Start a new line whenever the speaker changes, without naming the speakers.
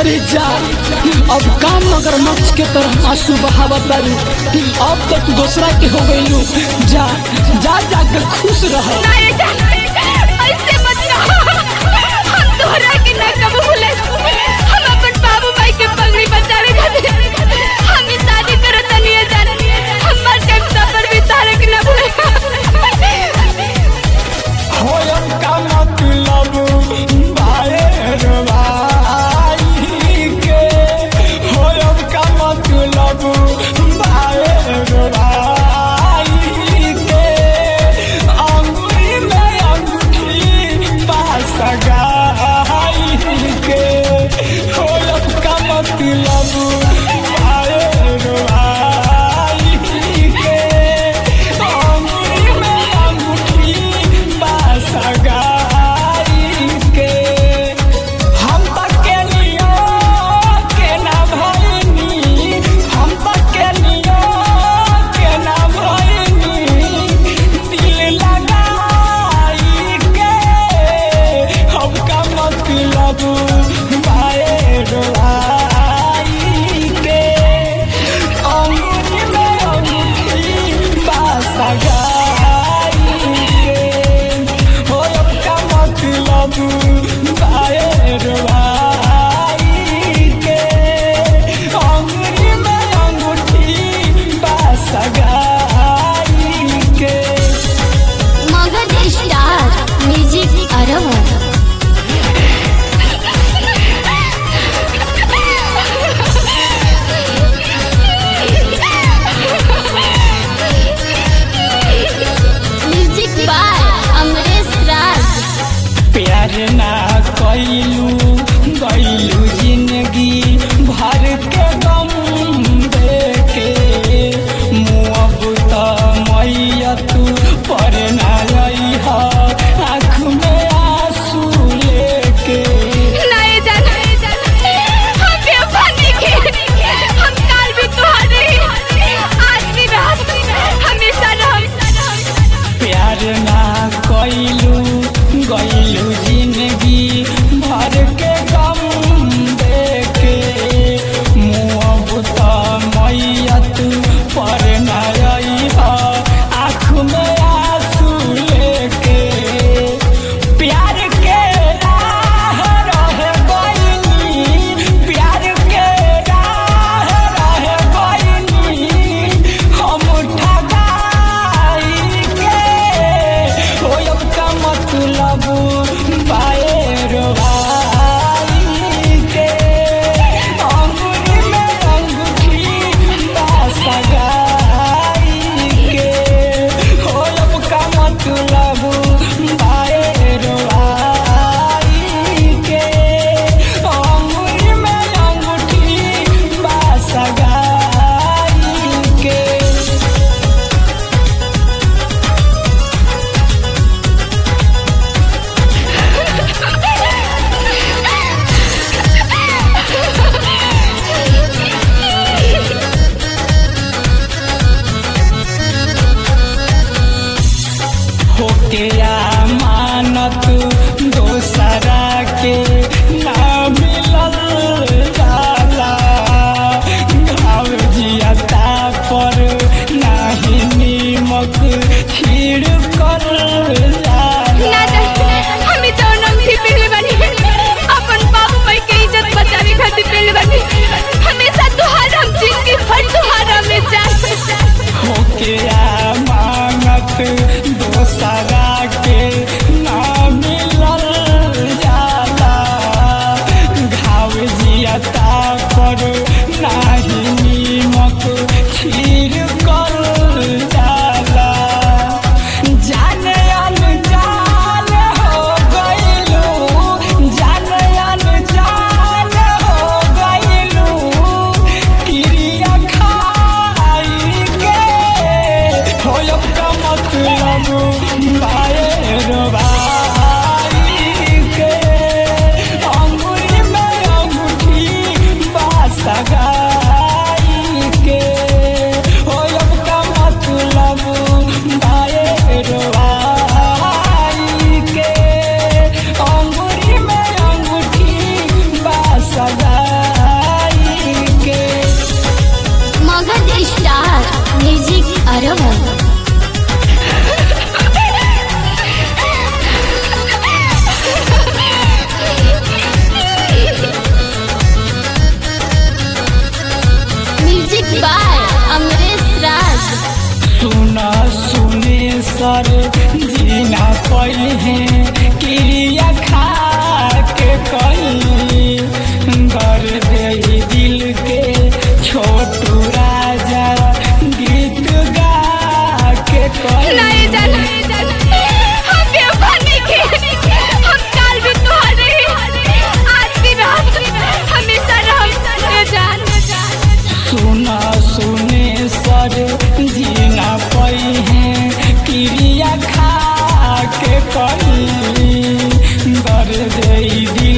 अरे जा अब काम मगरमच्छ के तरह आंसू बहावत बारू अब तो तू दूसरा के हो गईलू जा जा जा के खुश रह
नहीं जा ऐसे मत कहो हम तोहरा के ना कबू भूले हम अपन बाबू भाई के पगड़ी बचावे खातिर हम ई शादी करत नहीं जान हमर टाइम सफर भी तारे के ना भूले
होयम का मतलब भाई के होयम का मतलब भाई के अंगुरी में अंगूठी पास गाई के होयम का मतलब भाई के अंगुरी में अंगूठी पास गाई के हम पकेलियो के ना भइनी हम पकेलियो के ना भइनी दिल लगाई के हम का मतलब भाई रोई के अंगूरी में अंगूठी पास गाई के हो का मतलब भाई रोई के अंगूरी में अंगूठी पास गाई के
मगध स्टार म्यूजिक अरब म्यूजिक बाय अमरेश राज
प्यार ना कैलू गैलू जिंदगी भर के गम देके मुँह त मैया तू पर ना रही आँख में आंसू लेके
नहीं जान हम बेवफानी के हम काल भी तुम्हारे आज भी रात हमेशा रह
प्यार ना कैलू गैलू जिंदगी भर के गम देके मुँह त मैया तू पर ना रही आँख में आंसू लेके प्यार के राह रह गइनी प्यार के राह रह गइनी हम ठगाई के होयब का मतलब पाए रोवाई के अंगूरी में अंगूठी पास गाई के होयब का मतलब पाए रोवाई के अंगूरी में अंगूठी पास गाई के होके मानत दोसरा के ना मिलल जाला घाव जियता पर नाही नीमक खीर कर
ना जान हम ई जौनम भी पहले बनी अपन बाबू भाई के इज्जत बचावे खातिर पहले बनी हमेशा तुहार हम जिंदगी भर तुहारा में जान
होके मानत दोसरा के ना मिलल जाला घाव जियता पर नाही नीमक खीर कर जाला जाने अनजान हो गइलू जाने अनजान हो गइलू क्रिया खाई के होयब का मतलब बाए रोबाई के अंगूरी में अंगूठी पास गाई के होयब का मतलब बाए रोबाई के अंगूरी में अंगूठी पास गाई सर जीना पई है क्रिया खा के कई कर दे दिल के छोटू राजा गीत गा के कई
नहीं जान हम बेवफा नहीं के हम काल भी तुम्हारे ही आज भी रात हमेशा रह ये जान
सुना सुने सर जीना पई है क्रिया खा के कई कर दे दिल